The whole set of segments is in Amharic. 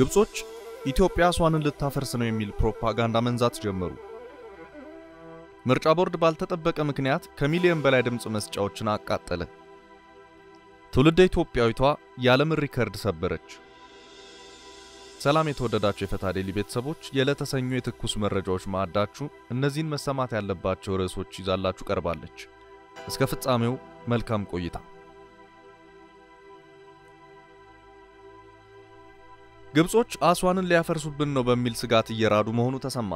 ግብጾች ኢትዮጵያ አስዋንን ልታፈርስ ነው የሚል ፕሮፓጋንዳ መንዛት ጀመሩ። ምርጫ ቦርድ ባልተጠበቀ ምክንያት ከሚሊዮን በላይ ድምፅ መስጫዎችን አቃጠለ። ትውልደ ኢትዮጵያዊቷ የዓለምን ሪከርድ ሰበረች። ሰላም የተወደዳችሁ የፈታ ዴሊ ቤተሰቦች፣ የዕለተ ሰኞ የትኩስ መረጃዎች ማዕዳችሁ እነዚህን መሰማት ያለባቸው ርዕሶች ይዛላችሁ ቀርባለች። እስከ ፍጻሜው መልካም ቆይታ። ግብጾች አስዋንን ሊያፈርሱብን ነው በሚል ስጋት እየራዱ መሆኑ ተሰማ።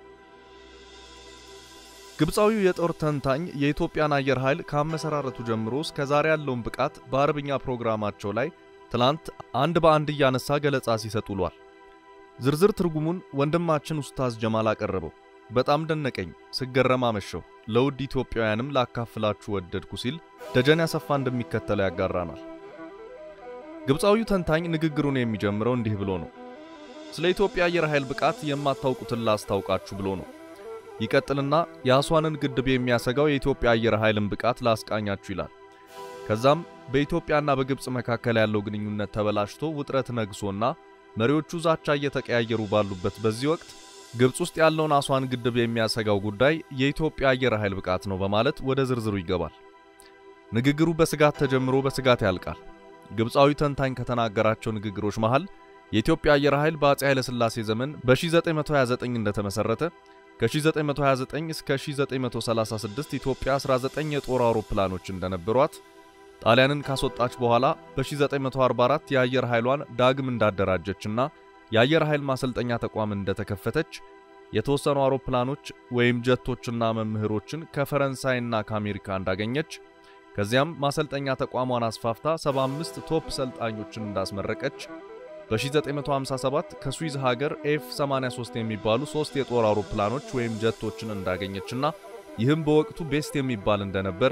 ግብፃዊው የጦር ተንታኝ የኢትዮጵያን አየር ኃይል ከአመሰራረቱ ጀምሮ እስከ ዛሬ ያለውን ብቃት በአረብኛ ፕሮግራማቸው ላይ ትላንት አንድ በአንድ እያነሳ ገለጻ ሲሰጥ ውሏል። ዝርዝር ትርጉሙን ወንድማችን ኡስታዝ ጀማል አቀረበው። በጣም ደነቀኝ፣ ስገረም አመሸሁ፣ ለውድ ኢትዮጵያውያንም ላካፍላችሁ ወደድኩ ሲል ደጀን ያሰፋ እንደሚከተለው ያጋራናል። ግብፃዊው ተንታኝ ንግግሩን የሚጀምረው እንዲህ ብሎ ነው። ስለ ኢትዮጵያ አየር ኃይል ብቃት የማታውቁትን ላስታውቃችሁ ብሎ ነው። ይቀጥልና የአስዋንን ግድብ የሚያሰጋው የኢትዮጵያ አየር ኃይልን ብቃት ላስቃኛችሁ ይላል። ከዛም በኢትዮጵያና በግብፅ መካከል ያለው ግንኙነት ተበላሽቶ ውጥረት ነግሶና መሪዎቹ ዛቻ እየተቀያየሩ ባሉበት በዚህ ወቅት ግብፅ ውስጥ ያለውን አስዋን ግድብ የሚያሰጋው ጉዳይ የኢትዮጵያ አየር ኃይል ብቃት ነው በማለት ወደ ዝርዝሩ ይገባል። ንግግሩ በስጋት ተጀምሮ በስጋት ያልቃል። ግብፃዊ ተንታኝ ከተናገራቸው ንግግሮች መሃል የኢትዮጵያ አየር ኃይል በአፄ ኃይለ ሥላሴ ዘመን በ1929 እንደተመሰረተ ከ1929 እስከ 1936 ኢትዮጵያ 19 የጦር አውሮፕላኖች እንደነበሯት ጣሊያንን ካስወጣች በኋላ በ1944 የአየር ኃይሏን ዳግም እንዳደራጀችና የአየር ኃይል ማሰልጠኛ ተቋም እንደተከፈተች የተወሰኑ አውሮፕላኖች ወይም ጀቶችና መምህሮችን ከፈረንሳይና ከአሜሪካ እንዳገኘች ከዚያም ማሰልጠኛ ተቋሟን አስፋፍታ 75 ቶፕ ሰልጣኞችን እንዳስመረቀች በ1957 ከስዊዝ ሀገር ኤፍ 83 የሚባሉ ሶስት የጦር አውሮፕላኖች ወይም ጀቶችን እንዳገኘችና ይህም በወቅቱ ቤስት የሚባል እንደነበር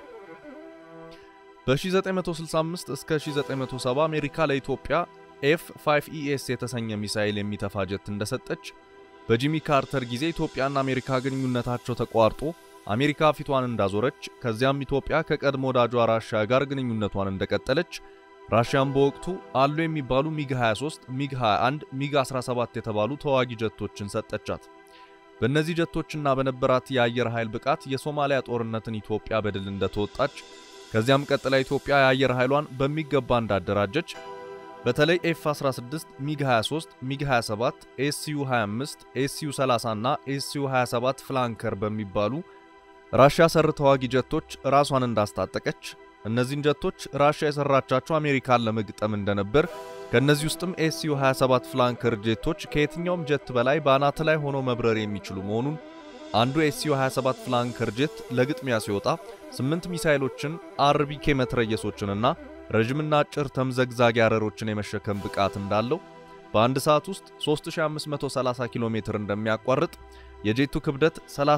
በ1965 እስከ 1970 አሜሪካ ለኢትዮጵያ ኤፍ 5 ኢኤስ የተሰኘ ሚሳኤል የሚተፋ ጀት እንደሰጠች፣ በጂሚ ካርተር ጊዜ ኢትዮጵያና አሜሪካ ግንኙነታቸው ተቋርጦ አሜሪካ ፊቷን እንዳዞረች፣ ከዚያም ኢትዮጵያ ከቀድሞ ወዳጇ ራሽያ ጋር ግንኙነቷን እንደቀጠለች፣ ራሽያም በወቅቱ አሉ የሚባሉ ሚግ 23፣ ሚግ 21፣ ሚግ 17 የተባሉ ተዋጊ ጀቶችን ሰጠቻት። በእነዚህ ጀቶችና በነበራት የአየር ኃይል ብቃት የሶማሊያ ጦርነትን ኢትዮጵያ በድል እንደተወጣች ከዚያም ቀጥላ ኢትዮጵያ የአየር ኃይሏን በሚገባ እንዳደራጀች በተለይ ኤፍ 16፣ ሚግ 23፣ ሚግ 27፣ ኤስዩ 25፣ ኤስዩ 30 እና ኤስዩ 27 ፍላንከር በሚባሉ ራሽያ ሰር ተዋጊ ጀቶች ራሷን እንዳስታጠቀች እነዚህን ጀቶች ራሽያ የሰራቻቸው አሜሪካን ለመግጠም እንደነበር ከእነዚህ ውስጥም ኤስዩ 27 ፍላንከር ጄቶች ከየትኛውም ጀት በላይ በአናት ላይ ሆኖ መብረር የሚችሉ መሆኑን አንዱ ኤስዩ 27 ፍላንከር ጄት ለግጥሚያ ሲወጣ ስምንት ሚሳይሎችን አርቢኬ መትረየሶችንና ረዥምና አጭር ተምዘግዛጊ አረሮችን የመሸከም ብቃት እንዳለው በአንድ ሰዓት ውስጥ 3530 ኪሎ ሜትር እንደሚያቋርጥ የጄቱ ክብደት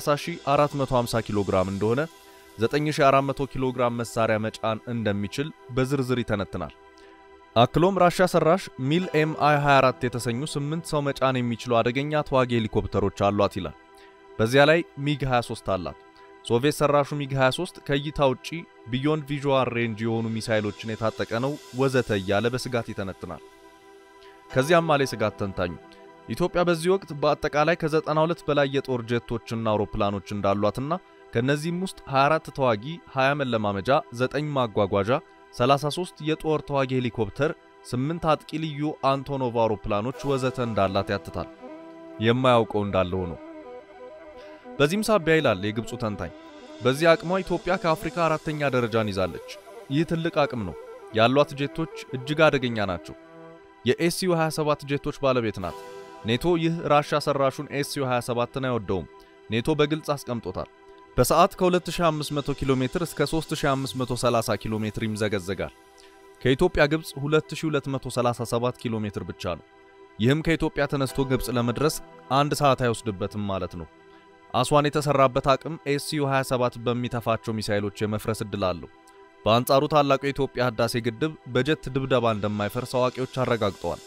30450 ኪሎ ግራም እንደሆነ 9400 ኪሎ ግራም መሳሪያ መጫን እንደሚችል በዝርዝር ይተነትናል። አክሎም ራሻ ሰራሽ ሚል ኤምአይ 24 የተሰኙ 8 ሰው መጫን የሚችሉ አደገኛ ተዋጊ ሄሊኮፕተሮች አሏት ይላል። በዚያ ላይ ሚግ 23 አላት። ሶቪየት ሰራሹ ሚግ 23 ከእይታ ውጪ ቢዮንድ ቪዥዋል ሬንጅ የሆኑ ሚሳይሎችን የታጠቀ ነው ወዘተ እያለ በስጋት ይተነትናል። ከዚያም አለ ስጋት ተንታኙ ኢትዮጵያ በዚህ ወቅት በአጠቃላይ ከ92 በላይ የጦር ጄቶችና አውሮፕላኖች እንዳሏትና ከነዚህም ውስጥ 24 ተዋጊ፣ 20 መለማመጃ፣ 9 ማጓጓዣ፣ 33 የጦር ተዋጊ ሄሊኮፕተር፣ 8 አጥቂ ልዩ አንቶኖቭ አውሮፕላኖች ወዘተ እንዳላት ያትታል። የማያውቀው እንዳለው ነው። በዚህም ሳቢያ ይላል የግብፁ ተንታኝ፣ በዚህ አቅሟ ኢትዮጵያ ከአፍሪካ አራተኛ ደረጃን ይዛለች። ይህ ትልቅ አቅም ነው። ያሏት ጄቶች እጅግ አደገኛ ናቸው። የኤስዩ 27 ጄቶች ባለቤት ናት። ኔቶ ይህ ራሻ ሰራሹን ኤስዩ 27ን አይወደውም። ኔቶ በግልጽ አስቀምጦታል። በሰዓት ከ2500 ኪሎ ሜትር እስከ 3530 ኪሎ ሜትር ይምዘገዘጋል። ከኢትዮጵያ ግብፅ 2237 ኪሎ ሜትር ብቻ ነው። ይህም ከኢትዮጵያ ተነስቶ ግብፅ ለመድረስ አንድ ሰዓት አይወስድበትም ማለት ነው። አስዋን የተሰራበት አቅም ኤስዩ 27 በሚተፋቸው ሚሳይሎች የመፍረስ ዕድል አለው። በአንጻሩ ታላቁ የኢትዮጵያ ህዳሴ ግድብ በጀት ድብደባ እንደማይፈርስ አዋቂዎች አረጋግጠዋል።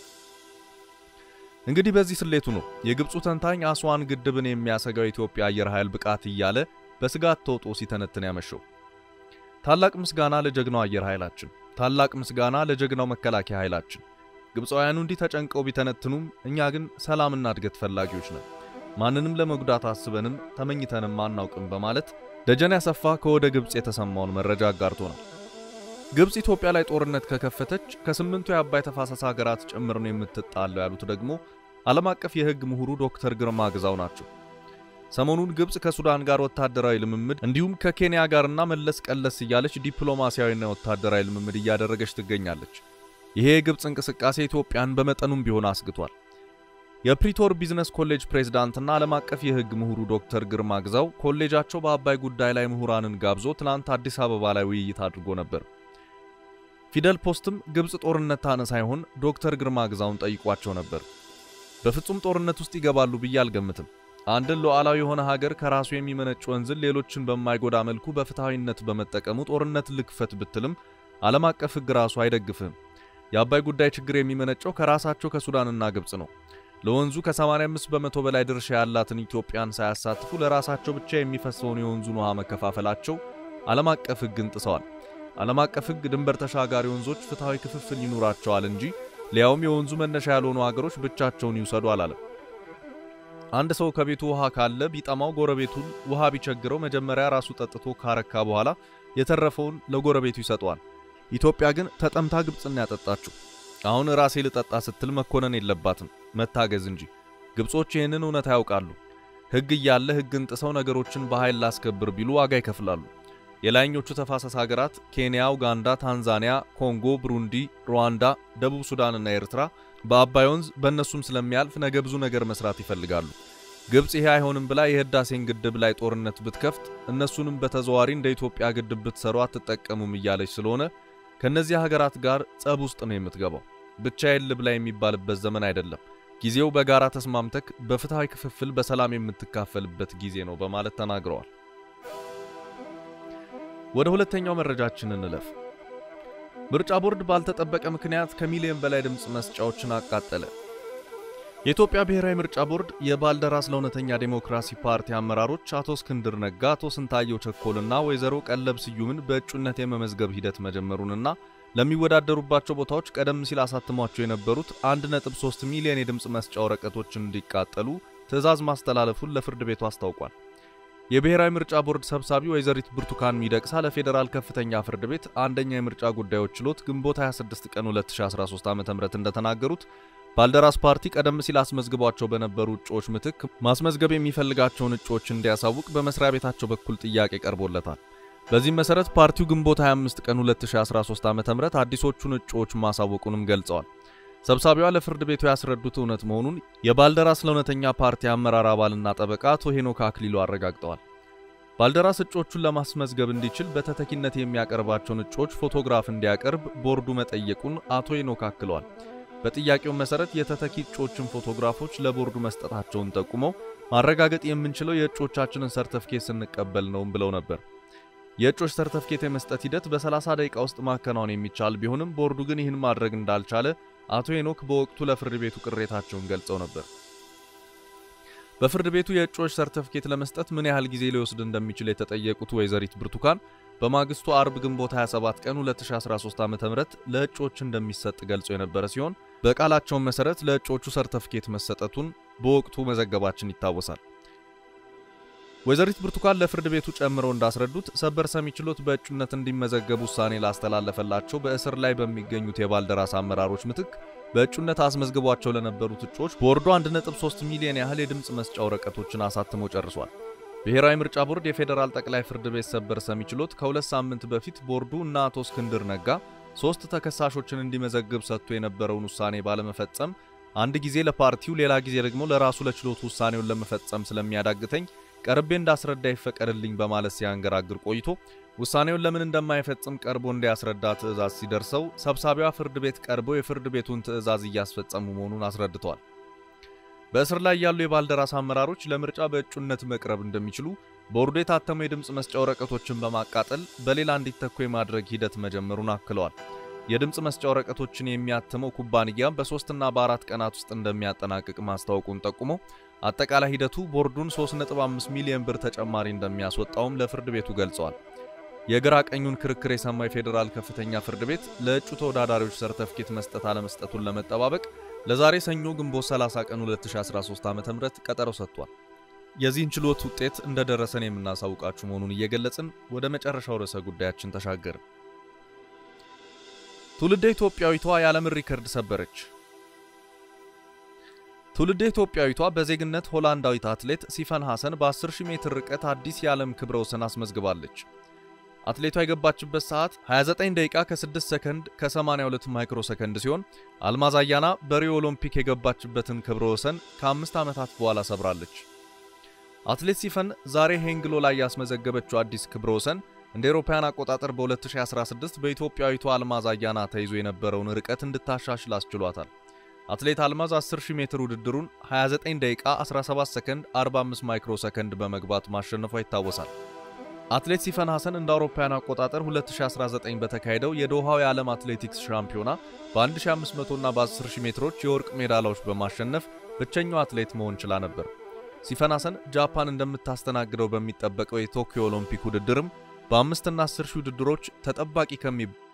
እንግዲህ በዚህ ስሌቱ ነው የግብፁ ተንታኝ አስዋን ግድብን የሚያሰጋው የኢትዮጵያ አየር ኃይል ብቃት እያለ በስጋት ተውጦ ሲተነትን ያመሸው። ታላቅ ምስጋና ለጀግናው አየር ኃይላችን፣ ታላቅ ምስጋና ለጀግናው መከላከያ ኃይላችን። ግብፃውያኑ እንዲህ ተጨንቀው ቢተነትኑም እኛ ግን ሰላምና እድገት ፈላጊዎች ነን፣ ማንንም ለመጉዳት አስበንም ተመኝተንም አናውቅም በማለት ደጀኔ አሰፋ ከወደ ግብፅ የተሰማውን መረጃ አጋርቶናል። ግብፅ ኢትዮጵያ ላይ ጦርነት ከከፈተች ከስምንቱ የአባይ ተፋሰስ ሀገራት ጭምር ነው የምትጣለው ያሉት ደግሞ ዓለም አቀፍ የሕግ ምሁሩ ዶክተር ግርማ ግዛው ናቸው። ሰሞኑን ግብፅ ከሱዳን ጋር ወታደራዊ ልምምድ እንዲሁም ከኬንያ ጋርና መለስ ቀለስ እያለች ዲፕሎማሲያዊና ወታደራዊ ልምምድ እያደረገች ትገኛለች። ይሄ የግብፅ እንቅስቃሴ ኢትዮጵያን በመጠኑም ቢሆን አስግቷል። የፕሪቶር ቢዝነስ ኮሌጅ ፕሬዝዳንትና ዓለም አቀፍ የሕግ ምሁሩ ዶክተር ግርማ ግዛው ኮሌጃቸው በአባይ ጉዳይ ላይ ምሁራንን ጋብዞ ትናንት አዲስ አበባ ላይ ውይይት አድርጎ ነበር። ፊደል ፖስትም ግብፅ ጦርነት ታነሳ ሳይሆን ዶክተር ግርማ ግዛውን ጠይቋቸው ነበር። በፍጹም ጦርነት ውስጥ ይገባሉ ብዬ አልገምትም። አንድን ሉዓላዊ የሆነ ሀገር ከራሱ የሚመነጭ ወንዝን ሌሎችን በማይጎዳ መልኩ በፍትሐዊነት በመጠቀሙ ጦርነት ልክፈት ብትልም ዓለም አቀፍ ሕግ ራሱ አይደግፍም። የአባይ ጉዳይ ችግር የሚመነጨው ከራሳቸው ከሱዳንና ግብፅ ነው። ለወንዙ ከ85 በመቶ በላይ ድርሻ ያላትን ኢትዮጵያን ሳያሳትፉ ለራሳቸው ብቻ የሚፈሰውን የወንዙን ውሃ መከፋፈላቸው ዓለም አቀፍ ሕግን ጥሰዋል። ዓለም አቀፍ ሕግ ድንበር ተሻጋሪ ወንዞች ፍትሐዊ ክፍፍል ይኑራቸዋል እንጂ ሊያውም የወንዙ መነሻ ያልሆኑ ሀገሮች ብቻቸውን ይውሰዱ አላለም። አንድ ሰው ከቤቱ ውሃ ካለ ቢጠማው ጎረቤቱን ውሃ ቢቸግረው መጀመሪያ ራሱ ጠጥቶ ካረካ በኋላ የተረፈውን ለጎረቤቱ ይሰጠዋል። ኢትዮጵያ ግን ተጠምታ ግብፅን ያጠጣችው። አሁን ራሴ ልጠጣ ስትል መኮነን የለባትም መታገዝ እንጂ። ግብጾች ይህንን እውነት ያውቃሉ። ሕግ እያለ ሕግን ጥሰው ነገሮችን በኃይል ላስከብር ቢሉ ዋጋ ይከፍላሉ። የላይኞቹ ተፋሰስ ሀገራት ኬንያ፣ ኡጋንዳ፣ ታንዛኒያ፣ ኮንጎ፣ ብሩንዲ፣ ሩዋንዳ፣ ደቡብ ሱዳንና ኤርትራ በአባይ ወንዝ በእነሱም ስለሚያልፍ ነገ ብዙ ነገር መስራት ይፈልጋሉ። ግብፅ ይሄ አይሆንም ብላ የህዳሴን ግድብ ላይ ጦርነት ብትከፍት እነሱንም በተዘዋሪ እንደ ኢትዮጵያ ግድብ ብትሰሩ አትጠቀሙም እያለች ስለሆነ ከእነዚህ ሀገራት ጋር ጸብ ውስጥ ነው የምትገባው። ብቻዬን ልብላ የሚባልበት ዘመን አይደለም። ጊዜው በጋራ ተስማምተክ በፍትሐዊ ክፍፍል በሰላም የምትካፈልበት ጊዜ ነው በማለት ተናግረዋል። ወደ ሁለተኛው መረጃችን እንለፍ። ምርጫ ቦርድ ባልተጠበቀ ምክንያት ከሚሊዮን በላይ ድምፅ መስጫዎችን አቃጠለ። የኢትዮጵያ ብሔራዊ ምርጫ ቦርድ የባልደራስ ለእውነተኛ ዴሞክራሲ ፓርቲ አመራሮች አቶ እስክንድር ነጋ፣ አቶ ስንታየው ቸኮልና ወይዘሮ ቀለብ ስዩምን በእጩነት የመመዝገብ ሂደት መጀመሩንና ለሚወዳደሩባቸው ቦታዎች ቀደም ሲል አሳትሟቸው የነበሩት 1.3 ሚሊዮን የድምፅ መስጫ ወረቀቶችን እንዲቃጠሉ ትዕዛዝ ማስተላለፉን ለፍርድ ቤቱ አስታውቋል። የብሔራዊ ምርጫ ቦርድ ሰብሳቢ ወይዘሪት ብርቱካን ሚደቅሳ ለፌዴራል ከፍተኛ ፍርድ ቤት አንደኛ የምርጫ ጉዳዮች ችሎት ግንቦት 26 ቀን 2013 ዓ.ም እንደተናገሩት ባልደራስ ፓርቲ ቀደም ሲል አስመዝግቧቸው በነበሩ እጩዎች ምትክ ማስመዝገብ የሚፈልጋቸውን እጩዎች እንዲያሳውቅ በመስሪያ ቤታቸው በኩል ጥያቄ ቀርቦለታል። በዚህም መሰረት ፓርቲው ግንቦት 25 ቀን 2013 ዓ.ም አዲሶቹን እጩዎች ማሳወቁንም ገልጸዋል። ሰብሳቢዋ ለፍርድ ቤቱ ያስረዱት እውነት መሆኑን የባልደራስ ለእውነተኛ ፓርቲ አመራር አባልና ጠበቃ አቶ ሄኖክ አክሊሉ አረጋግጠዋል። ባልደራስ እጩዎቹን ለማስመዝገብ እንዲችል በተተኪነት የሚያቀርባቸውን እጩዎች ፎቶግራፍ እንዲያቀርብ ቦርዱ መጠየቁን አቶ ሄኖክ አክለዋል። በጥያቄው መሰረት የተተኪ እጩዎችን ፎቶግራፎች ለቦርዱ መስጠታቸውን ጠቁመው ማረጋገጥ የምንችለው የእጩዎቻችንን ሰርተፍኬት ስንቀበል ነውም ብለው ነበር። የእጩዎች ሰርተፍኬት የመስጠት ሂደት በ30 ደቂቃ ውስጥ ማከናወን የሚቻል ቢሆንም ቦርዱ ግን ይህን ማድረግ እንዳልቻለ አቶ ሄኖክ በወቅቱ ለፍርድ ቤቱ ቅሬታቸውን ገልጸው ነበር። በፍርድ ቤቱ የእጩዎች ሰርተፍኬት ለመስጠት ምን ያህል ጊዜ ሊወስድ እንደሚችል የተጠየቁት ወይዘሪት ብርቱካን በማግስቱ አርብ ግንቦት 27 ቀን 2013 ዓ.ም ለእጩዎች እንደሚሰጥ ገልጾ የነበረ ሲሆን በቃላቸውን መሰረት ለእጩዎቹ ሰርተፍኬት መሰጠቱን በወቅቱ መዘገባችን ይታወሳል። ወይዘሪት ብርቱካን ለፍርድ ቤቱ ጨምረው እንዳስረዱት ሰበር ሰሚ ችሎት በእጩነት እንዲመዘገቡ ውሳኔ ላስተላለፈላቸው በእስር ላይ በሚገኙት የባልደራስ አመራሮች ምትክ በእጩነት አስመዝግቧቸው ለነበሩት እጩዎች ቦርዱ 1.3 ሚሊዮን ያህል የድምፅ መስጫ ወረቀቶችን አሳትሞ ጨርሷል። ብሔራዊ ምርጫ ቦርድ የፌዴራል ጠቅላይ ፍርድ ቤት ሰበር ሰሚ ችሎት ከሁለት ሳምንት በፊት ቦርዱ እና አቶ እስክንድር ነጋ ሶስት ተከሳሾችን እንዲመዘግብ ሰጥቶ የነበረውን ውሳኔ ባለመፈጸም አንድ ጊዜ ለፓርቲው ሌላ ጊዜ ደግሞ ለራሱ ለችሎቱ ውሳኔውን ለመፈጸም ስለሚያዳግተኝ ቀርቤ እንዳስረዳ ይፈቀድልኝ በማለት ሲያንገራግር ቆይቶ ውሳኔውን ለምን እንደማይፈጽም ቀርቦ እንዲያስረዳ ትዕዛዝ ሲደርሰው ሰብሳቢዋ ፍርድ ቤት ቀርበው የፍርድ ቤቱን ትዕዛዝ እያስፈጸሙ መሆኑን አስረድተዋል። በእስር ላይ ያሉ የባልደራስ አመራሮች ለምርጫ በእጩነት መቅረብ እንደሚችሉ ቦርዱ የታተሙ የድምፅ መስጫ ወረቀቶችን በማቃጠል በሌላ እንዲተኩ የማድረግ ሂደት መጀመሩን አክለዋል። የድምፅ መስጫ ወረቀቶችን የሚያትመው ኩባንያም በሶስትና በአራት ቀናት ውስጥ እንደሚያጠናቅቅ ማስታወቁን ጠቁሞ አጠቃላይ ሂደቱ ቦርዱን 3.5 ሚሊዮን ብር ተጨማሪ እንደሚያስወጣውም ለፍርድ ቤቱ ገልጸዋል። የግራ ቀኙን ክርክር የሰማ የፌዴራል ከፍተኛ ፍርድ ቤት ለእጩ ተወዳዳሪዎች ሰርተፍኬት መስጠት አለመስጠቱን ለመጠባበቅ ለዛሬ ሰኞ ግንቦት 30 ቀን 2013 ዓ.ም ቀጠሮ ሰጥቷል። የዚህን ችሎት ውጤት እንደደረሰን የምናሳውቃችሁ መሆኑን እየገለጽን ወደ መጨረሻው ርዕሰ ጉዳያችን ተሻገርን። ትውልደ ኢትዮጵያዊቷ የዓለምን ሪከርድ ሰበረች። ትውልደ ኢትዮጵያዊቷ በዜግነት ሆላንዳዊት አትሌት ሲፈን ሐሰን በ10000 ሜትር ርቀት አዲስ የዓለም ክብረ ወሰን አስመዝግባለች። አትሌቷ የገባችበት ሰዓት 29 ደቂቃ ከ6 ሰከንድ ከ82 ማይክሮ ሰከንድ ሲሆን አልማዝ አያና በሪዮ ኦሎምፒክ የገባችበትን ክብረ ወሰን ከአምስት ዓመታት በኋላ ሰብራለች። አትሌት ሲፈን ዛሬ ሄንግሎ ላይ ያስመዘገበችው አዲስ ክብረ ወሰን እንደ አውሮፓውያን አቆጣጠር በ2016 በኢትዮጵያዊቷ አልማዝ አያና ተይዞ የነበረውን ርቀት እንድታሻሽል አስችሏታል። አትሌት አልማዝ 10000 ሜትር ውድድሩን 29 ደቂቃ 17 ሰከንድ 45 ማይክሮ ሰከንድ በመግባት ማሸነፏ ይታወሳል። አትሌት ሲፈን ሐሰን እንደ አውሮፓውያን አቆጣጠር 2019 በተካሄደው የዶሃው የዓለም አትሌቲክስ ሻምፒዮና በ1500 እና በ10000 ሜትሮች የወርቅ ሜዳሊያዎች በማሸነፍ ብቸኛው አትሌት መሆን ችላ ነበር። ሲፈን ሐሰን ጃፓን እንደምታስተናግደው በሚጠበቀው የቶኪዮ ኦሎምፒክ ውድድርም በአምስትና 10 ሺህ ውድድሮች ተጠባቂ